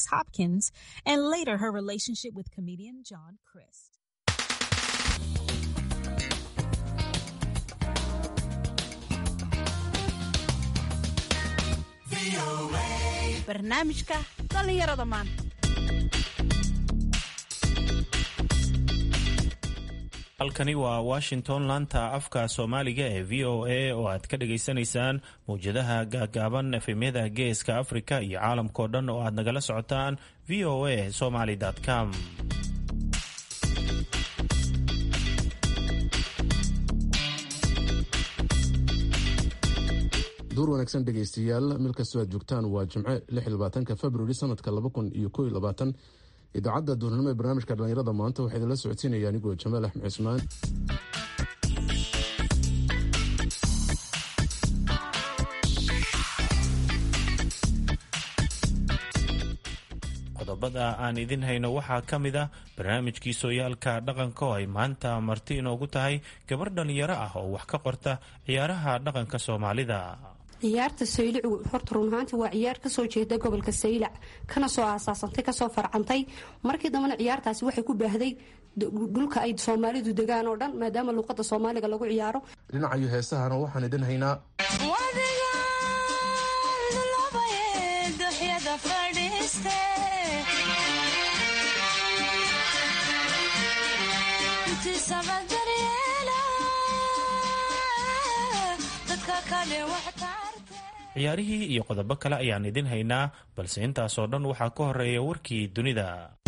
Hopkins and later her relationship with comedian John Crist. barnaamijka dhallinyarada maanta halkani waa washington laanta afka soomaaliga ee v o a oo aad ka dhagaysanaysaan mawjadaha gaagaaban efemyada geeska afrika iyo caalamkao dhan oo aad nagala socotaan v o a somaly com duur wanaagsan dhegaystayaal meel kastoo aad joogtaan waa jimce ka februari sanadka idaacadda duurnimo ee barnaamijka dhallinyarada maanta waxaa idinla socodsiinaya anigoo jamaal axmed cismaan qodobada aan idin hayno waxaa ka mid ah barnaamijkii sooyaalka dhaqanka oo ay maanta marti inoogu tahay gabar dhallinyaro ah oo wax ka qorta ciyaaraha dhaqanka soomaalida ciyaarta saylicu horta run ahaantii waa ciyaar kasoo jeeda gobolka saylac kana soo aasaasantay kasoo farcantay markii dambena ciyaartaasi waxay ku baahday dhulka ay soomaalidu degaan oo dhan maadaama luuqada soomaaliga lagu ciyaaro dhinacayo heesahana waxaan idin haynaa ciyaarihii iyo qodobo kale ayaan idin haynaa balse intaasoo dhan waxaa ka horeeya warkii dunida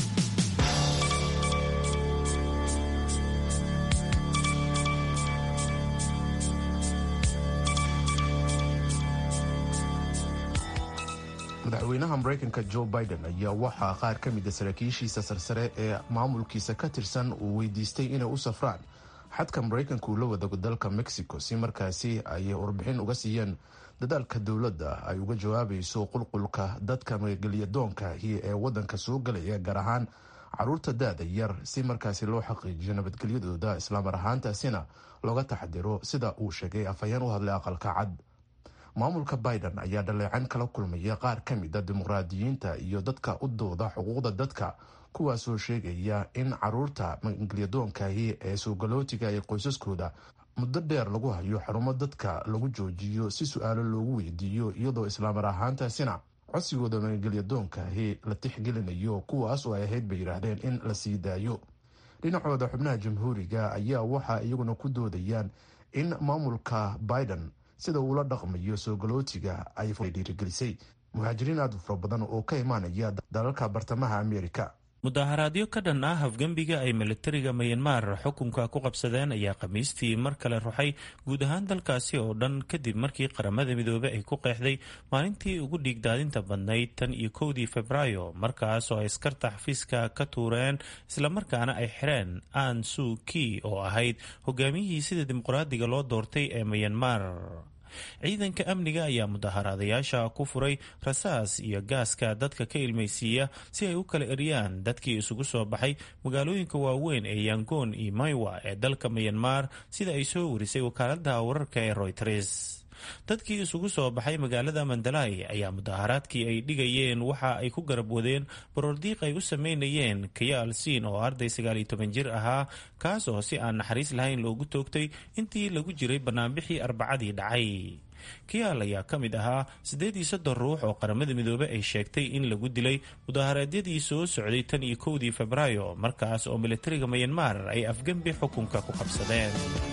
madaxweynaha maraykanka joe biden ayaa waxaa qaar ka mida saraakiishiisa sarsare ee maamulkiisa ka tirsan uu weydiistay inay u safraan xadka maraykanka uu la wadago dalka mexico si markaasi ay warbixin uga siiyeen dadaalka dowladda ay uga jawaabayso qulqulka dadka magagelyadoonkahi ee wadanka soo galaya gaar ahaan caruurta da-da yar si markaasi loo xaqiijiyo nabadgelyadooda islaamar ahaantaasina looga taxadiro sida uu sheegay afhayeen u hadlay aqalka cad maamulka biden ayaa dhaleecan kala kulmaya qaar ka mida dimuqraadiyiinta iyo dadka u dooda xuquuqda dadka kuwaasoo sheegaya in caruurta magelyadoonkahi ee soogalootiga ee qoysaskooda muddo dheer lagu hayo xarumo dadka lagu joojiyo si su-aalo loogu weydiiyo iyadoo islaamar ahaantaasina codsigooda magelyadoonkahi la tixgelinayo kuwaas oo ay ahayd bay yidhaahdeen in la sii daayo dhinacooda xubnaha jamhuuriga ayaa waxa iyaguna ku doodayaan in maamulka biden sida uula dhaqmayo soogalootiga ay dhiirigelisay muhaajiriin aad u fara badan oo ka imaanaya dalalka bartamaha amerika mudaharaadyo ka dhan ah hafgembiga ay militariga mayanmar xukunka ku qabsadeen ayaa khamiistii mar kale ruxay guud ahaan dalkaasi oo dhan kadib markii qaramada midoobey ay ku qeexday maalintii ugu dhiigdaadinta badnayd tan iyo kowdii febraayo markaas oo ay askarta xafiiska ka tuureen islamarkaana ay xireen an su ki oo ahayd hogaamiyihii sida dimuqraadiga loo doortay ee mayanmar ciidanka amniga ayaa mudaharaadayaasha ku furay rasaas iyo gaaska dadka ka ilmaysiiya si ay u kala eriyaan dadkii isugu soo baxay magaalooyinka waaweyn ee yangoon iyo maywa ee dalka mayanmar sida ay soo warisay wakaalada wararka ee royters dadkii isugu soo baxay magaalada mandalay ayaa mudaharaadkii ay dhigayeen waxa ay ku garab wadeen baroordiiq ay u sameynayeen kayaal siin oo arday sagaaliyo toban jir ahaa kaas oo si aan naxariis lahayn loogu toogtay intii lagu jiray banaanbixii arbacadii dhacay kayaal ayaa ka mid ahaa siddeed iyo soddon ruux oo qaramada midoobe ay sheegtay in lagu dilay mudaharaadyadii soo socday tan iyo kowdii febraayo markaas oo militariga mayanmar ay afgembi xukunka ku qabsadeen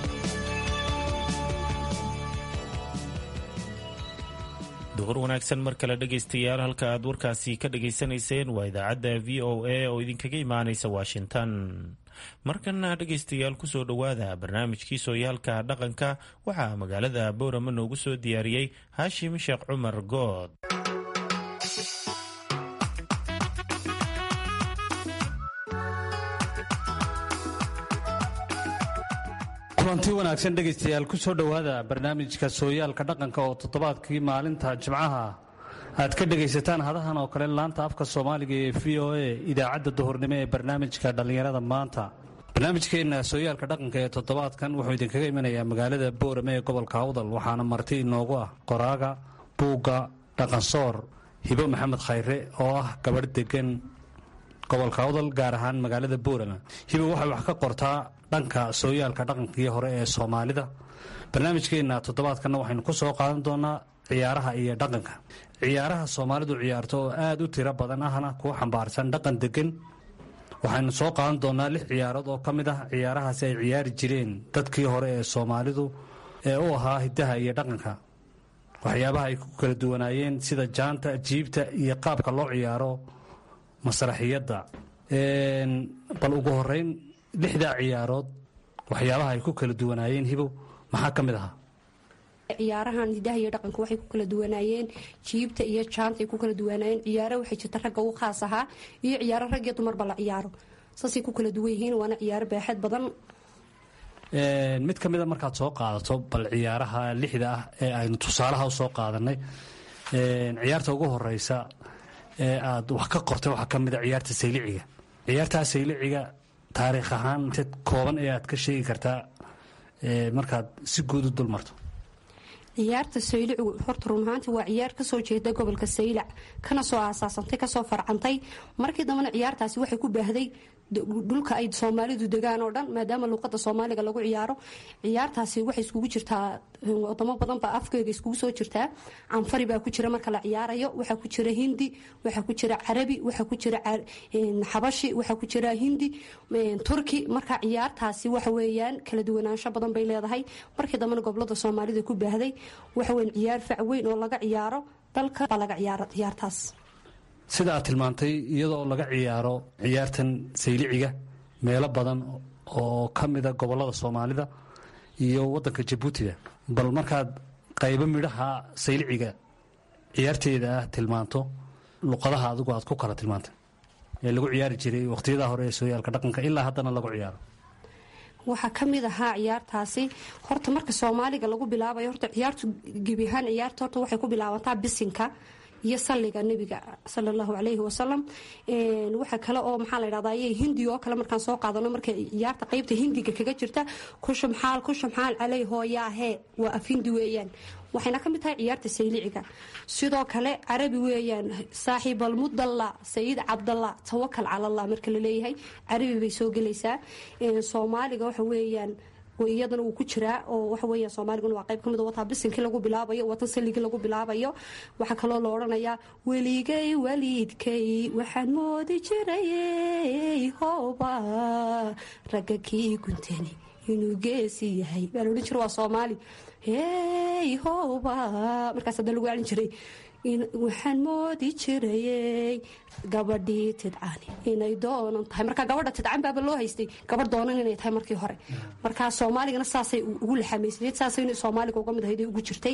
duhur wanaagsan mar kale dhegaystayaal halka aad warkaasi ka dhagaysanayseen waa idaacadda v o a oo idinkaga imaanaysa washington markana dhegaystayaal kusoo dhowaada barnaamijkii sooyaalka dhaqanka waxaa magaalada boorama noogu soo diyaariyey haashim sheekh cumar good kulanti wanaagsan dhegaystayaal ku soo dhowaada barnaamijka sooyaalka dhaqanka oo toddobaadkii maalinta jimcaha aad ka dhegaysataan hadahan oo kale laanta afka soomaaliga ee v o a idaacadda duhurnimo ee barnaamijka dhallinyarada maanta barnaamijkeenna sooyaalka dhaqanka ee toddobaadkan wuxuu idinkaga imanayaa magaalada boorame ee gobolka awdal waxaana marti inoogu ah qoraaga buugga dhaqansoor hibo maxamed khayre oo ah gabadh degan gobolka odol gaar ahaan magaalada boorama hibo waxay wax ka qortaa dhanka sooyaalka dhaqankii hore ee soomaalida barnaamijkeenna toddobaadkanna waxaynu ku soo qaadan doonaa ciyaaraha iyo dhaqanka ciyaaraha soomaalidu ciyaarto oo aad u tiro badan ahna kuwa xambaarsan dhaqan degan waxaynu soo qaadan doonaa lix ciyaarood oo ka mid ah ciyaarahaasi ay ciyaari jireen dadkii hore ee soomaalidu ee u ahaa hiddaha iyo dhaqanka waxyaabaha ay ku kala duwanaayeen sida jaanta jiibta iyo qaabka loo ciyaaro masraxiyadda bal ugu horeyn lixdaa ciyaarood waxyaabaha ay ku kala duwanaayeen hibow maxaa ka mid ahaa ciyaarahan hidaha iyo dhaqanka waxay ku kala duwanaayeen jiibta iyo jaanta ay ku kala duwanaayeen ciyaaro waxay jirta ragga u khaas ahaa iyo ciyaaro rag iyo dumarba la ciyaaro saasay ku kala duwan yihiin waana ciyaaro baaxad badan mid ka mida markaad soo qaadato bal ciyaaraha lixda ah ee aynu tusaalaha u soo qaadanay ciyaarta ugu horeysa ee aad wax ka qortay waxaa ka mida ciyaarta sayliciga ciyaartaa sayliciga taariikh ahaan inteed kooban ee aad ka sheegi kartaa markaad si guud u dul marto ciyaarta saylicu horta run ahaantii waa ciyaar kasoo jeeda gobolka saylac kana soo aasaasantay kasoo farcantay markii dambena ciyaartaasi waxay ku baahday dhulka ay soomaalidu degaan oo dhan maadaama luuqada soomaaliga lagu ciyaaro ciyaartaasi waxay iskugu jirtaa wadamo badan baa afkeega iskugu soo jirtaa canfari baa ku jira marka la ciyaarayo waxaa ku jira hindi waxaa ku jira carabi waxaa ku jira xabashi waxaa ku jira hindi turki marka ciyaartaasi waxa weeyaan kala duwanaansho badan bay leedahay markii dambena gobolada soomaalida ku baahday waxa weyn ciyaar fac weyn oo laga ciyaaro dalka baa laga ciyaaro ciyaartaas sida aad tilmaantay iyadoo laga ciyaaro ciyaartan sayliciga meelo badan oo ka mida gobolada soomaalida iyo wadanka jabuutiga bal markaad qaybo midhaha sayliciga ciyaarteeda ah tilmaanto luqadaha adigu aad ku kala tilmaantay ee lagu ciyaari jiray waqhtiyada hore ee sooyaalka dhaqanka ilaa haddana lagu ciyaaro waxaa ka mid ahaa ciyaartaasi horta marka soomaaliga lagu bilaabayo horta ciyaartu gebi ahaan ciyaarta horta waxay ku bilaabantaa bisinka iyo salliga nebiga sala allahu calayhi wasalam waxa kale oo maxaa la ydhahdaa ayay hindi oo kale markaan soo qaadano markay ciyaarta qeybta hindiga kaga jirta kushumxaal kushumxaal caley hooyaahee waa af hindi weeyaan waxayna ka mid tahay ciyaarta sayliciga sidoo kale carabi weeyaan saaxiibalmudalla sayid cabdalla tawakal calallah marka la leeyahay carabi bay soo gelaysaa soomaaliga waxa weeyaan iyadana wuu ku jiraa oo waxaweya soomaaliguna waa qayb ka mid wataa bisinkii lagu bilaabayo watan salligii lagu bilaabayo waxaa kaloo la odhanayaa weligay waliidkay waxaan moodi jiray hooba ragga kii guntani inuu geesi yahay baa la odhan jira waa soomaali hey hooba markaas hadda lagu celin jiray waxaan moodi jirayey gabadhii tidcani inay doonan tahay marka gabadha tidcan baaba loo haystay gabadh doonan inay tahay markii hore markaa soomaaligana saasay ugu laxamaysnayd saasay soomaaliga uga mid ahayd ugu jirtay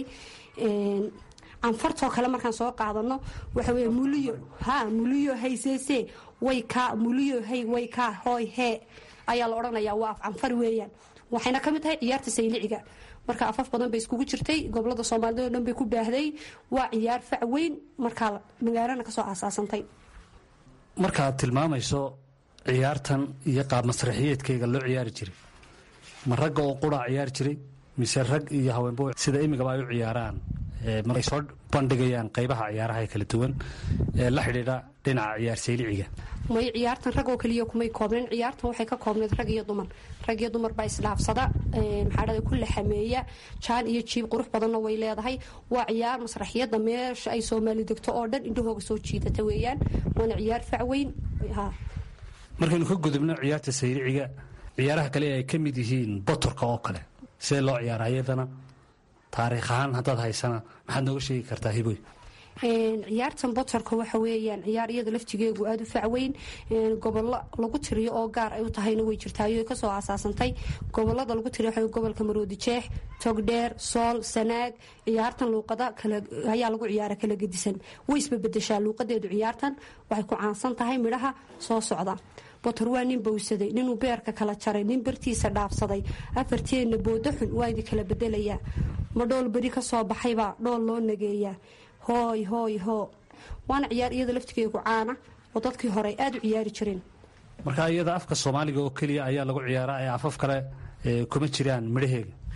canfartoo kale markaan soo qaadano waxa wey muliyo ha muliyo hayseese way kaa muliyo hay way kaa hooy hee ayaa la odhanayaa waa af canfari weeyaan waxayna ka mid tahay ciyaarta sayliciga marka afaf badan bay iskugu jirtay gobolada soomaalida o dhan bay ku baahday waa ciyaar fac weyn markaa magaalana kasoo aasaasantay markaad tilmaamayso ciyaartan iyo qaab masraxiyeedkeyga loo ciyaari jiray ma ragga oo quraa ciyaari jiray mise rag iyo haweenbo sida imigaba ay u ciyaaraan maray soo bandhigayaan qaybaha ciyaaraha ee kala duwan ee la xidhiidha dhinaca ciyaar sayliciga may ciyaartan rag oo keliya kumay koobnayn ciyaartan waxay ka koobnayd rag iyo dumar rag iyo dumar baa isdhaafsada maxaa dhada ku laxameeya jaan iyo jiib qurux badanna way leedahay waa ciyaar masraxiyadda meesha ay soomaali degto oo dhan indhahooga soo jiidata weeyaan waana ciyaar fac weyn markaynu ka gudubno ciyaarta sayliciga ciyaaraha kale ay ka mid yihiin botorka oo kale sidee loo ciyaara iyadana taariikh ahaan haddaad haysana maxaad nooga sheegi kartaa hiboy ciyaartan botorka waxa weeyaan ciyaar iyada laftigeegu aada u facweyn gobollo lagu tiriyo oo gaar ay u tahayna way jirtaayo kasoo aasaasantay gobolada lagu tiriyo waxa gobolka maroodi jeex togdheer sool sanaag ciyaartan luuqada ayaa lagu ciyaara kala gedisan way isbabedeshaa luuqadeedu ciyaartan waxay ku caansan tahay midhaha soo socda botor waa nin bowsaday ninuu beerka kala jaray nin bartiisa dhaafsaday afarteenna boodo xun waa idi kala bedelayaa ma dhool beri kasoo baxaybaa dhool loo nageeyaa hooy hooy hoo waana ciyaar iyada laftigeegu caana oo dadkii hore aada u ciyaari jireen marka iyada afka soomaaliga oo keliya ayaa lagu ciyaaraa ee afaf kale kuma jiraan midhaheega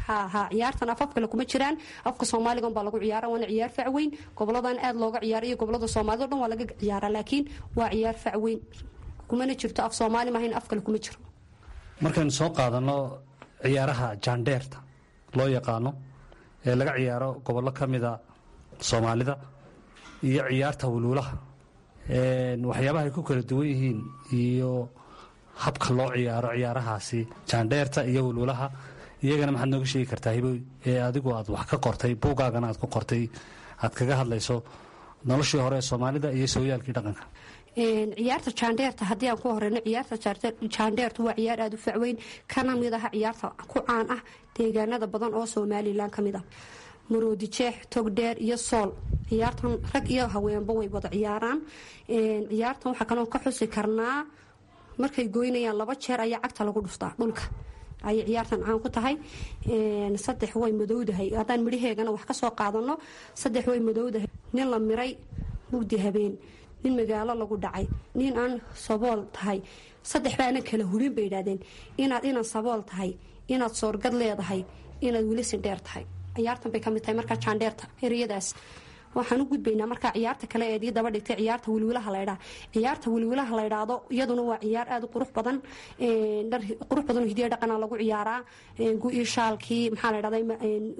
ha ha ciyaartan afaf kale kuma jiraan afka soomaaligan baa lagu ciyaara waana ciyaar facweyn goboladan aad looga ciyaara iyo gobolada soomaalida o dhan waa laga ciyaara laakiin waa ciyaar facweyn kumana jirto af soomaali maahayn af kale kuma jiro markaynu soo qaadano ciyaaraha jaandheerta loo yaqaano ee laga ciyaaro gobollo ka mida soomaalida iyo ciyaarta wuluulaha waxyaabaha ay ku kala duwan yihiin iyo habka loo ciyaaro ciyaarahaasi jaandheerta iyo wuluulaha iyagana maxaad nooga sheegi kartaa hiboy ee adigu aad wax ka qortay buugaagana aad ku qortay aad kaga hadlayso noloshii hore ee soomaalida iyo sooyaalkii dhaqanka ciyaarta jaandheerta haddii aan ku horeyno ciyaarta jaandheertu waa ciyaar aada u facweyn kana mid aha ciyaarta ku caan ah deegaanada badan oo somalilan ka mid ah maroodi jeex togdheer iyo sool ciyaartan rag iyo haweenba way wada ciyaaraan ciyaartan waxaa kaloo ka xusi karnaa markay goynayaan laba jeer ayaa cagta lagu dhuftaa dhulka ayay ciyaartan caan ku tahay saddex way madowdahay haddaan midhaheegana wax kasoo qaadano saddex way madowdahay nin la miray mugdi habeen nin magaalo lagu dhacay nin aan sabool tahay saddex baana kala hurin bay idhahdeen inaad inan sabool tahay inaad soorgad leedahay inaad weli sindheer tahay ciyaartan bay kamid tahay markaa jaandheerta ereyadaas waxaan u gudbaynaa markaa ciyaarta kale eedii daba dhigtay ciyaarta wilwilaha laydhaa ciyaarta wilwilaha laydhaado iyaduna waa ciyaar aada u qurux badan dhar qurux badan oo hidiya dhaqana lagu ciyaaraa gu-ii shaalkii maxaa la dhahday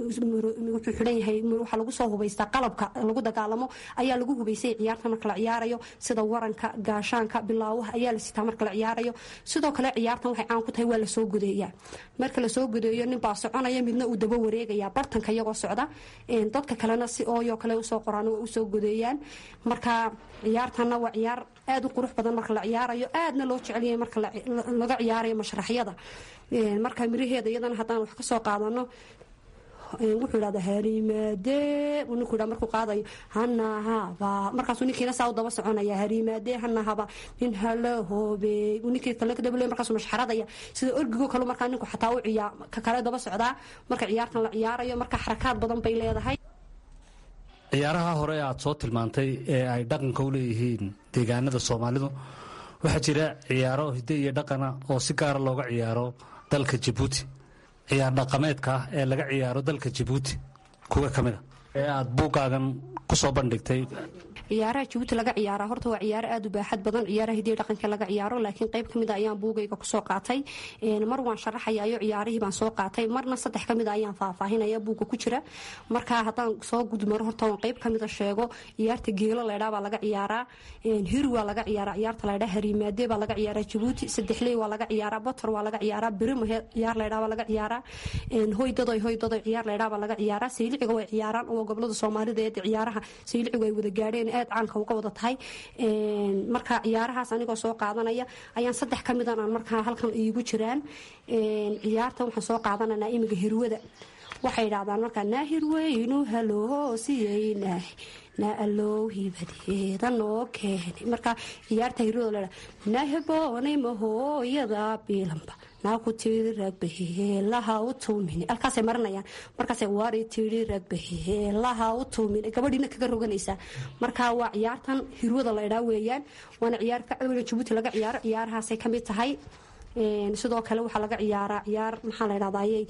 wuxuu xidhan yahay waxaa lagu soo hubaystaa qalabka lagu dagaalamo ayaa lagu hubaysay ciyaarta marka la ciyaarayo sida waranka gaashaanka bilaawaha ayaa la sitaa marka la ciyaarayo sidoo kale ciyaartan waxay caan ku tahay waa lasoo godeeyaa marka lasoo godeeyo ninbaa soconaya midna uu daba wareegaya bartanka iyagoo socda dadka kalena si ooyo kale usoo qoraan waa usoo godeeyaan marka ciyaartanna waa ciyaar aada u qurux badan marka la ciyaarayo aadna loo jecelyahay marka laga ciyaarayo mashraxyada marka miraheeda iyadana haddaan wax kasoo qaadano wuxuu idhahda hariimaade ninku dha markuu qaadayo hanahaba markaasuu ninkiina saa u daba soconaya hariimaade hanahaba nin hala hoobe ninkii kale kadabale markaasuu mashxaradaya sida orgigo kale markaa ninku xataa u ciyaa ka kale daba socdaa marka ciyaartan la ciyaarayo marka xarakaad badan bay leedahay ciyaaraha hore aad soo tilmaantay ee ay dhaqanka u leeyihiin deegaanada soomaalidu waxaa jira ciyaaro hidde iyo dhaqana oo si gaara looga ciyaaro dalka jabuuti ciyaar dhaqameedka ah ee laga ciyaaro dalka jabuuti kuwa ka mida ee aad buuggaagan ku soo bandhigtay ciyaaraha jabuuti laga ciyaara horta waa ciyaaro aada u baaxad badan ciyaaraha hidiya dhaqanka laga ciyaaro laakiin qayb kamid a ayaan buugayga kusoo qaatay mar waan sharaxayayo ciyaarihii baan soo qaatay marna saddex kamid a ayaan faahfaahinaya buugga ku jira marka haddaan soo gudmaro horta waan qayb kamida sheego ciyaarta geelo laydhaa baa laga ciyaaraa hiri waa laga ciyaaraa ciyaarta laydhaa hariimaade baa laga ciyaaraa jabuuti saddexley waa laga ciyaaraa botor waa laga ciyaaraa birimahe ciyaar laydhaa baa laga ciyaaraa hoydadoy hoydadoy ciyaar laydhaa baa laga ciyaaraa sayliciga way ciyaaraan oo gobolada soomaalida ee ciyaaraha saylicigu ay wada gaadheen aad caanka uga wada tahay marka ciyaarahaas anigoo soo qaadanaya ayaan saddex ka midan aan markaa halkan iigu jiraan ciyaarta waxaan soo qaadananaa imiga hirwada waxay idhahdaan markaa naa hirweynu haloosiyeynaah naa allow hibadeeda noo keenay marka ciyaarta hirwada ladha naa heboonay mahooyada biilanba naa ku tiri ragbaheelaha u tuumin alkaasay marinayaan markaas waari tiri ragbaheelaha u tuumin gabadhiina kaga roganaysaa marka waa ciyaartan hirwada laydhaa weeyaan waana ciyaar facweyn jabuuti laga ciyaaro ciyaarahaasay kamid tahay sidoo kale waxaa laga ciyaaraa ciyaar maxaa la ydhahdaayey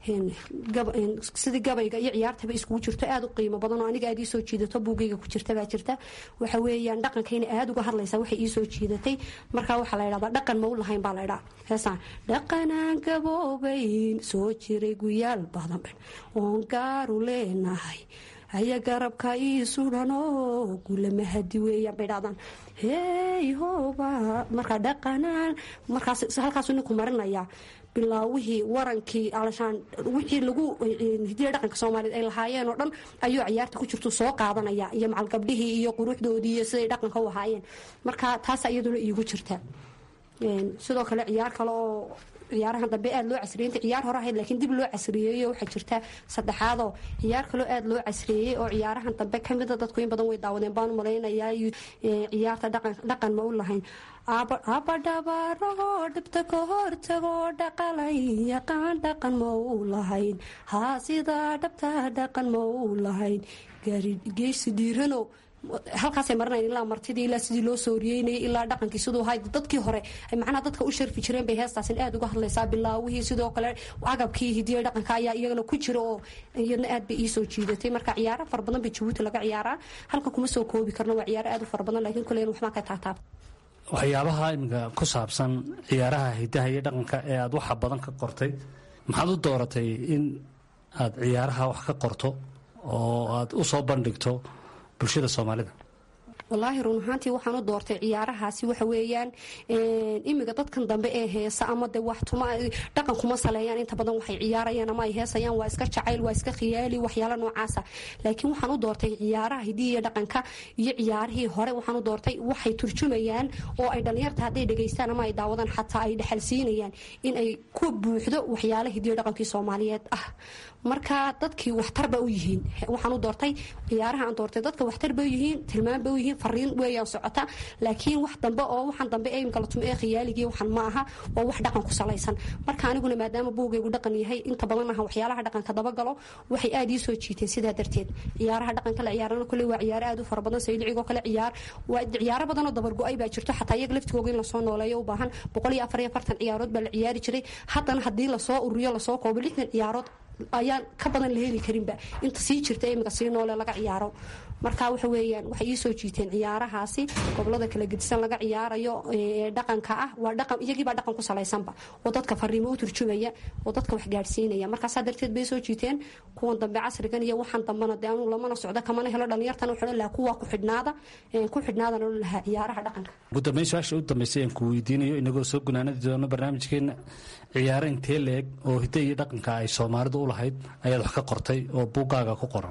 sidii gabayga iyo ciyaartaba iskugu jirto aada u qiimo badan oo aniga aad iisoo jiidato buugayga ku jirta baa jirta waxa weeyaan dhaqankayna aada uga hadlaysa waxay iisoo jiidatay markaa waxaa la ydhahdaa dhaqan ma u lahayn baa laydhaa heesaan dhaqanaan gaboobayn soo jiray guyaal badan oon gaaru leenahay haya garabka ii sudanoo gulama hadi weeyaan bay dhahdaan hey hoba markaa dhaqanaan markaas halkaasuu ninku marinayaa bilaawihii warankii alashaan wixii lagu hidiya dhaqanka soomaaliyed ay lahaayeen oo dhan ayuu ciyaarta ku jirtu soo qaadanaya iyo macal gabdhihii iyo quruxdoodii iyo siday dhaqanka u ahaayeen marka taas iyaduna iigu jirta sidoo kale ciyaar kale oo ciyaarahan dambe aada loo casriyey inta ciyaar hore ahayd laakiin dib loo casriyeeyo waxaa jirta saddexaadoo ciyaar kaloo aada loo casriyeeyey oo ciyaarahan dambe kamida dadku in badan way daawadeen baan malaynayaa ciyaarta dhaqan ma u lahayn abadhabaarahoo dhibta ka hortagoo dhaqalay yaqaan dhaqan ma u lahayn haa sidaa dhabta dhaqan ma u lahayn geysi dhiirano halkaasay marinayn ilaa martidii ilaa sidii loo sooriyeynayay ilaa dhaqankii siduu ahay dadkii hore ay macnaha dadka u sharfi jireen bay heestaasin aad uga hadlaysaa bilaawihii sidoo kale agabkii hidiya dhaqanka ayaa iyagana ku jira oo iyadna aad bay iisoo jiidatay marka ciyaaro fara badan bay jabuuti laga ciyaaraa halkan kuma soo koobi karno waa ciyaaro aad u fara badan laakiin kuleyn waxbaan ka taataab waxyaabaha iminka ku saabsan ciyaaraha hidaha iyo dhaqanka ee aad waxa badan ka qortay maxaad u dooratay in aad ciyaaraha wax ka qorto oo aad u soo bandhigto bulshada soomaalida wallaahi run ahaantii waxaan u doortay ciyaarahaasi waxa weeyaan imiga dadkan dambe ee heesa ama de wax tuma dhaqan kuma saleeyaan inta badan waxay ciyaarayaan ama ay heesayaan waa iska jacayl waa iska khiyaali waxyaalo noocaasa laakiin waxaan u doortay ciyaaraha hidihi iyo dhaqanka iyo ciyaarihii hore waxaan u doortay waxay turjumayaan oo ay dhallinyarta hadday dhegaystaan ama ay daawadaan xataa ay dhexalsiinayaan in ay ku buuxdo waxyaala hidiyo dhaqankii soomaaliyeed ah marka dadkii waxtarba u yihiin waxaan u doortay ciyaaraha aan doortay dadka waxtarba u yihiin tilmaanba u yihiin fariin weeyaan socota laakiin wax dambe oo waxaan dambe ee imka la tumo ee khiyaaligii waxaan ma aha waa wax dhaqan ku salaysan marka aniguna maadaama buugaygu dhaqan yahay inta badan aha waxyaalaha dhaqanka dabagalo waxay aad ii soo jiiteen sidaa darteed ciyaaraha dhaqanka la ciyaarana kule waa ciyaaro aad u fara badan saylicigoo kale ciyaar waa ciyaaro badan oo dabargo-ay baa jirto xataa iyaga laftigooga in lasoo nooleeyo u baahan boqol iyo afar iyo afartan ciyaarood baa la ciyaari jiray haddana haddii lasoo ururiyo lasoo koobo lixdan ciyaarood ayaan ka badan la heli karinba inta sii jirta imika sii noole laga ciyaaro marka waxa weeyaan waxay ii soo jiiteen ciyaarahaasi gobolada kala gedisan laga ciyaarayo dhaqanka ah waa dhaqan iyagiibaa dhaqan ku salaysanba oo dadka fariimo u turjumaya oo dadka wax gaadhsiinaya markaasaa darteed bay soo jiiteen kuwan dambe casrigan iyo waxaan dambana dee anu lamana socdo kamana helo dhalinyartan wuxuu lahaa kuwa ku xidhnaada ku xidhnaadana u lahaa ciyaaraha dhaqanka ugu dambeyn su-aasha u dambeysay aan ku weydiinayo inagoo soo gunaanadi doono barnaamijkeena ciyaaro intee leeg oo hidda iyo dhaqanka ay soomaalidu u lahayd ayaad wax ka qortay oo buuggaaga ku qoran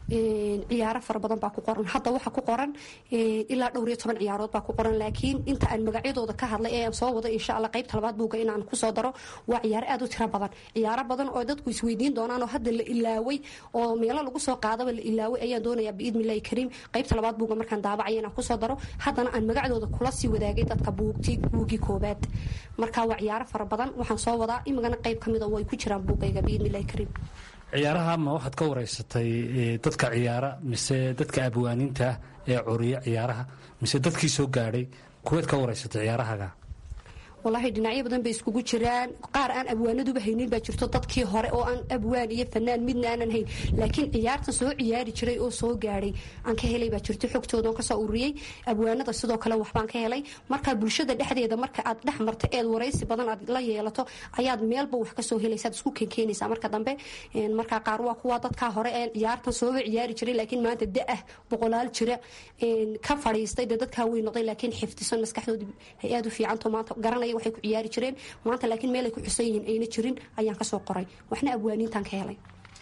ciyaaro fara badan baa ku qoran hadda waxa ku qoran ilaa dhowr iyo toban ciyaarood baa ku qoran laakiin inta aan magacyadooda ka hadlay ee aan soo wado insha alla qaybta labaad buuga inaan kusoo daro waa ciyaaro aad u tiro badan ciyaaro badan oo dadku isweydiin doonaan oo hadda la ilaaway oo meelo lagu soo qaadaba la ilaaway ayaan doonayaa biidnillahi kariim qaybta labaad buuga markaan daabacaya inaan kusoo daro haddana aan magacdooda kula sii wadaagay dadka buugti buugii koobaad marka waa ciyaaro fara badan waxaan soo wadaa imigana qayb ka mida way ku jiraan buugayga biidnillahi kariim ciyaaraha ma waxaad ka wareysatay dadka ciyaara mise dadka abwaaniinta ee curiya ciyaaraha mise dadkii soo gaadhay kuweed ka wareysatay ciyaarahaga wallaahi dhinacyo badan bay iskugu jiraan qaar aan abwaanaduba haynin baa jirto dadkii hore oo aan abwaan iyo fanaan midna aanan hayn laakiin ciyaartan soo ciyaari jiray oo soo gaadhay aan ka helay baa jirto xogtooda oon kasoo ururiyey abwaanada sidoo kale waxbaan ka helay marka bulshada dhexdeeda marka aad dhex marta eed waraysi badan aad la yeelato ayaad meelba wax kasoo helaysa ad isku keenkeenaysaa marka dambe marka qaar waa kuwa dadkaa hore ee ciyaartan sooba ciyaari jiray laakiin maanta da-ah boqolaal jira ka fadhiistay dee dadkaa wey noqday laakiin xifdisan maskaxdoodii ay aad u fiicanto maanta garanaya waxay ku ciyaari jireen maanta laakiin meelay ku xusan yihiin ayna jirin ayaan kasoo qoray waxna abwaaniintaan ka helay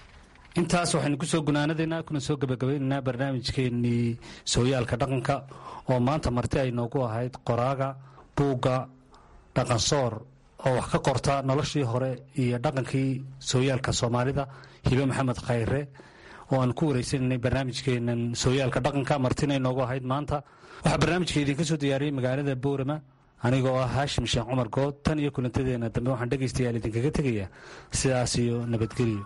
intaas waxaynu kusoo gunaanadaynaa kuna soo gabagabaynaynaa barnaamijkeenii sooyaalka dhaqanka oo maanta marti ay noogu ahayd qoraaga buugga dhaqansoor oo wax ka qorta noloshii hore iyo dhaqankii sooyaalka soomaalida hibe maxamed khayre oo aan ku wareysanaynay barnaamijkeenan sooyaalka dhaqanka martina ay noogu ahayd maanta waxaa barnaamijka idinka soo diyaariyey magaalada boorama anigoo ah haashim sheekh cumar good tan iyo kulantadeena dambe waxaan dhegaystayaal idinkaga tegayaa sidaas iyo nabadgelyo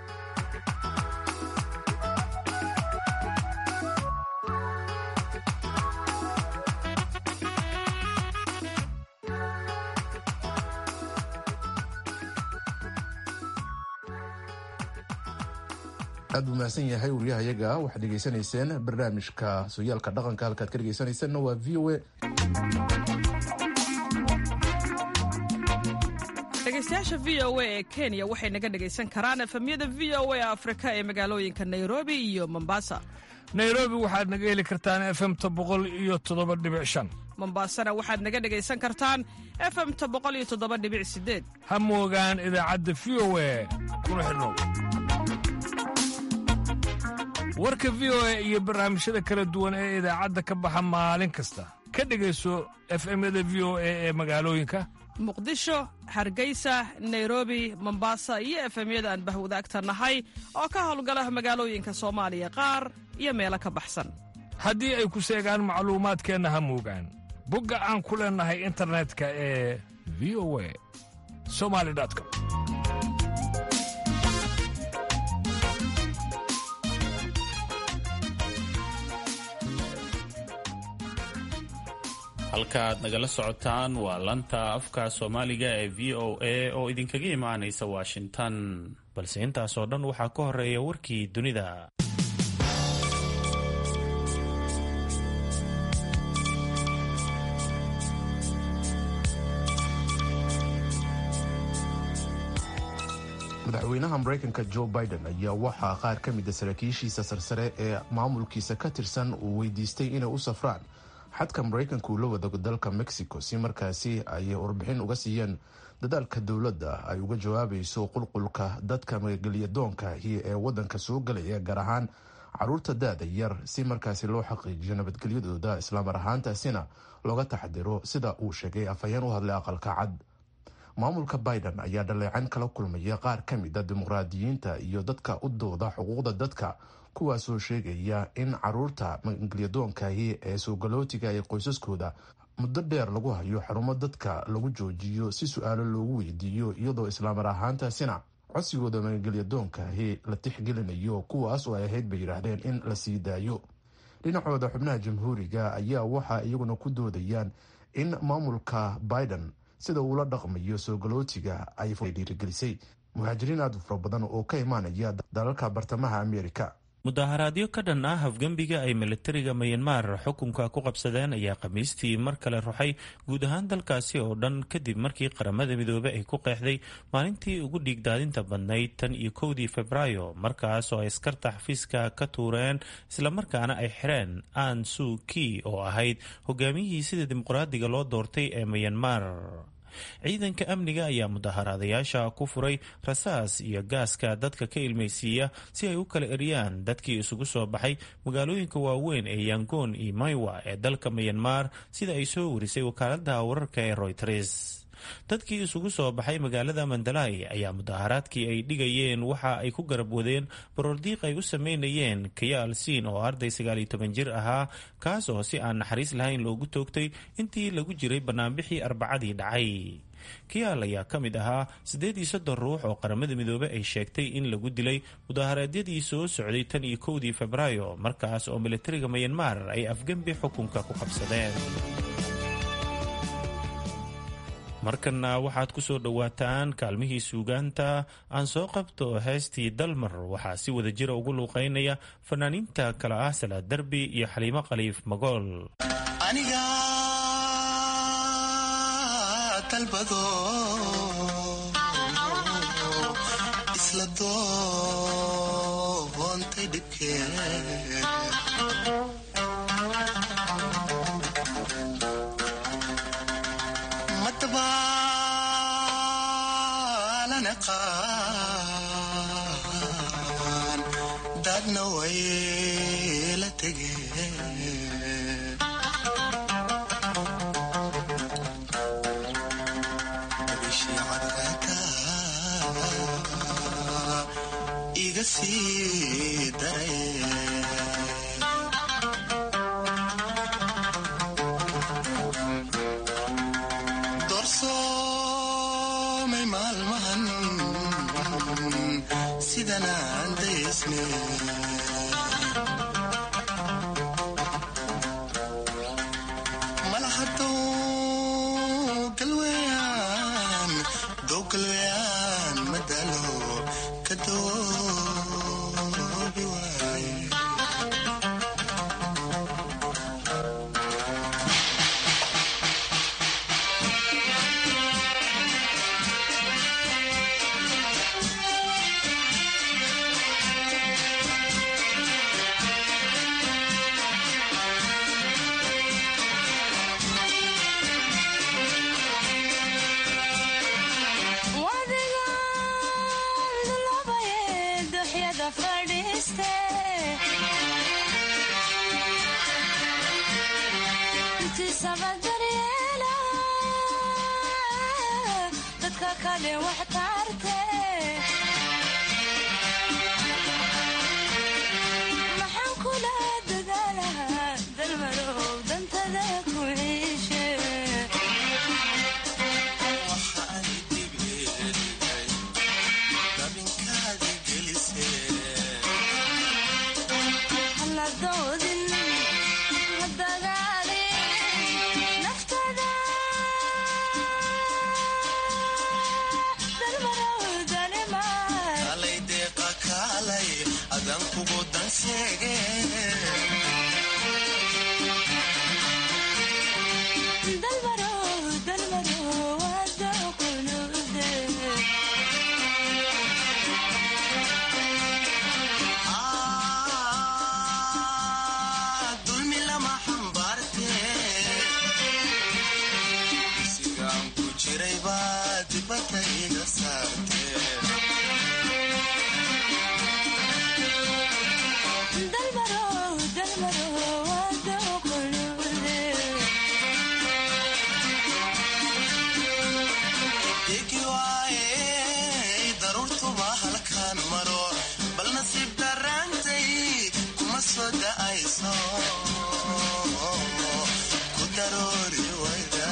aad buu mahadsan yahay wariyahayaga waxaad dhegaysanayseen barnaamijka sooyaalka dhaqanka halkaad ka dhegaysanaysanna waa v o a dhegeystayaasha v o a ee kenya waxay naga dhegaysan karaan efemyada v o a afrika ee magaalooyinka nairobi iyo mombasa nairobi waxaad naga heli kartaan efemta boqol iyo toddoba dhibic shan mombasana waxaad naga dhegaysan kartaan efemta boqol iyo toddoba dhibic sideed ha moogaan idaacadda v o a kuna xidhnow warka v o a iyo barnaamijyada kala duwan ee idaacadda ka baxa maalin kasta ka dhegayso efemyada v o a ee magaalooyinka muqdisho hargeysa nairobi mombasa iyo efemyada aan bahwadaagta nahay oo ka howlgala magaalooyinka soomaaliya qaar iyo meelo ka baxsan haddii ay ku seegaan macluumaadkeenna ha moogaan bogga aan ku leennahay internetka ee v o a somali com halkaaad nagala socotaan waa lanta afka soomaaliga ee v o a oo idinkaga imaanaysa washington balse intaasoo dhan waxaa ka horeeya warkii dunida madaxweynaha maraykanka jo biden ayaa waxaa qaar ka mida saraakiishiisa sarsare ee maamulkiisa ka tirsan uu weydiistay inay u safraan xadka maraykanka uu la wadago dalka mexico si markaasi ay warbixin uga siiyeen dadaalka dowladda ay uga jawaabayso qulqulka dadka magagelyadoonkahi ee wadanka soo galaya gaar ahaan caruurta da-da yar si markaasi loo xaqiijiyo nabadgelyadooda islaamar ahaantaasina looga taxdiro sida uu sheegay afhayeen u hadlay aqalka cad maamulka biden ayaa dhaleecan kala kulmaya qaar ka mid a dimuqraadiyiinta iyo dadka u dooda xuquuqda dadka kuwaasoo sheegaya in caruurta magelyadoonkahi ee soogalootiga ee qoysaskooda muddo dheer lagu hayo xarumo dadka lagu joojiyo si su-aalo loogu weydiiyo iyadoo islaamar ahaantaasina codsigooda magelyadoonkahi la tixgelinayo kuwaas oo ay ahayd bay yidhaahdeen in la sii daayo dhinacooda xubnaha jamhuuriga ayaa waxa iyaguna ku doodayaan in maamulka biden sida uula dhaqmayo soogolootiga ay dhiirigelisay muhaajiriin aad u fara badan oo ka imaanaya dalalka bartamaha amerika mudaharaadyo ka dhan ah afgembiga ay militariga mayanmar xukunka ku qabsadeen ayaa khamiistii mar kale ruxay guud ahaan dalkaasi oo dhan kadib markii qaramada midoobey ay ku qeexday maalintii ugu dhiigdaadinta badnayd tan iyo kowdii febraayo markaas oo ay askarta xafiiska ka tuureen islamarkaana ay xireen an su ki oo ahayd hogaamiyihii sida dimuqraadiga loo doortay ee mayanmar ciidanka amniga ayaa mudaharaadayaasha ku furay rasaas iyo gaaska dadka ka ilmaysiiya si ay u kala eriyaan dadkii isugu soo baxay magaalooyinka waaweyn ee yangoon iyo maywa ee dalka mayanmar sida ay soo warisay wakaalada wararka ee royters dadkii isugu soo baxay magaalada mandalay ayaa mudaharaadkii ay dhigayeen waxa ay ku garab wadeen baroordiiq ay u sameynayeen kayaal siin oo arday sagaaliyo toban jir ahaa kaas oo si aan naxariis lahayn loogu toogtay intii lagu jiray banaanbixii arbacadii dhacay kayaal ayaa ka mid ahaa siddeed iyo soddon ruux oo qaramada midoobe ay sheegtay in lagu dilay mudaharaadyadii soo socday tan iyo kowdii febraayo markaas oo militariga mayanmar ay afgembi xukunka ku qabsadeen markanna waxaad ku soo dhowaataan kaalmihii suugaanta aan soo qabto heestii dalmar waxaa si wada jira ugu luuqeynaya fanaaniinta kale ah salaad derbi iyo xaliimo khaliif magool aniga dalbado isla doontay dhibkee dadna way la tegeen bishii cadreeta iga sii daray doorsoomay maalmahan sidanaan daysne malahadow galweyaan dow galweyaan madalo ka doobi waaye Nafta dusha saartee degi waaye daruurtuba halkaan maro bal nasiib daraantay kuma soo da'ayso ku daroori wayda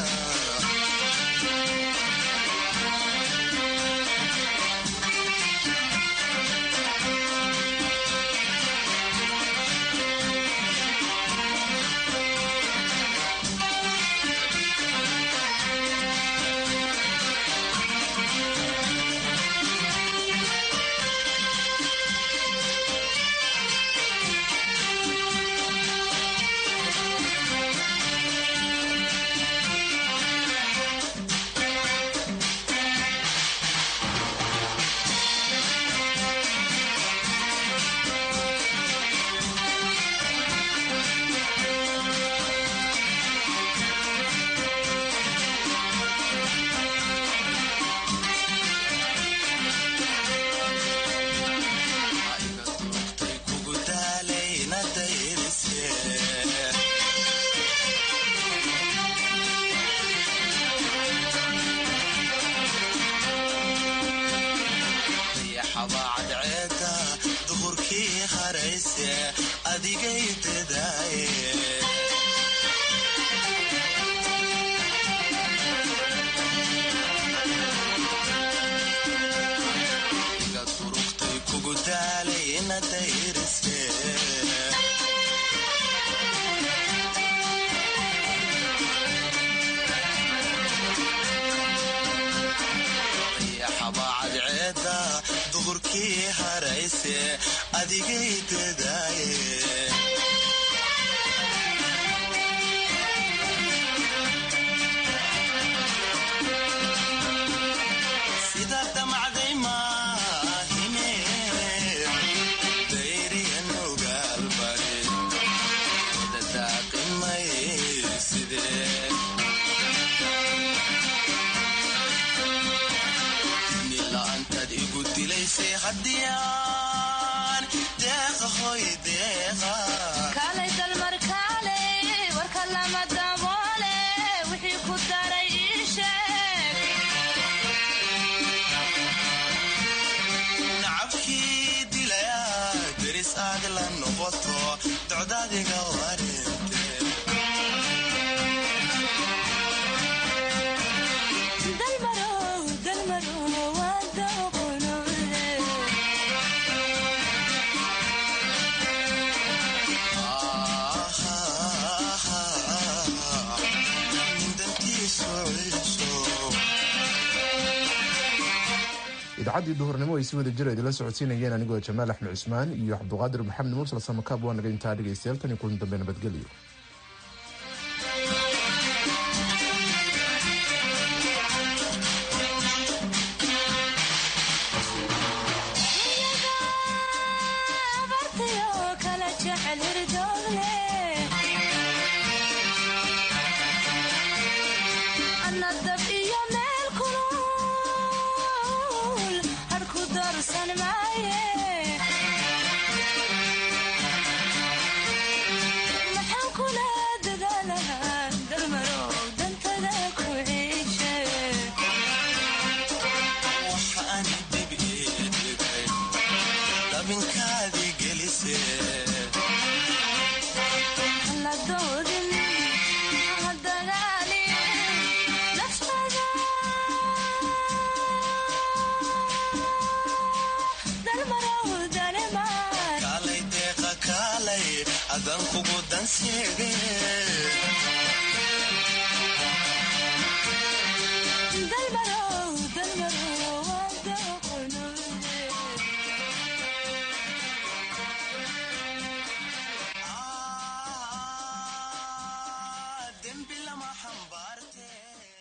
ayga durugtay kugu daalayna dayrise dayaxabaa cadceeda duhurkii harayse adigay dadaaye iga durugtay kugu daalayna dayrise dayaxabaa cadceeda duhurkii harayse adigay dadaaye sida damacday maahine dayriyan ogaalbari dadaaqimay sidee nila'aantaad igu dilaysay haddiyaan deeqa hoy deeqa kaalay dalmar kaalay warka lama daboole wixii ku daray ii sheeg nacabkii dilaya deris aad la noqoto docdaadiga wareente dalmarow dalmarow waa dooqonoole idacaddii duhurnimo ay si wada jir idinla socodsiinayeen anigoo jamaal axmed cusmaan iyo cabduqaadir maxamed mursal samakaab waa naga intaa dhegaystayaal tan iyo kulan dambe nabadgelyo abartayoo kala jecel hirdoogle anna dab iyo meel kulul harku darsan maaye maxaan kula dadaalahaa dalmarow dantada ku ciishe waxaan dib ii dhigay dabinkaadii gelise la doodin ha dagaalin naftada dalmarow danemaan kaalay deeqa kaalay adan kugu danseege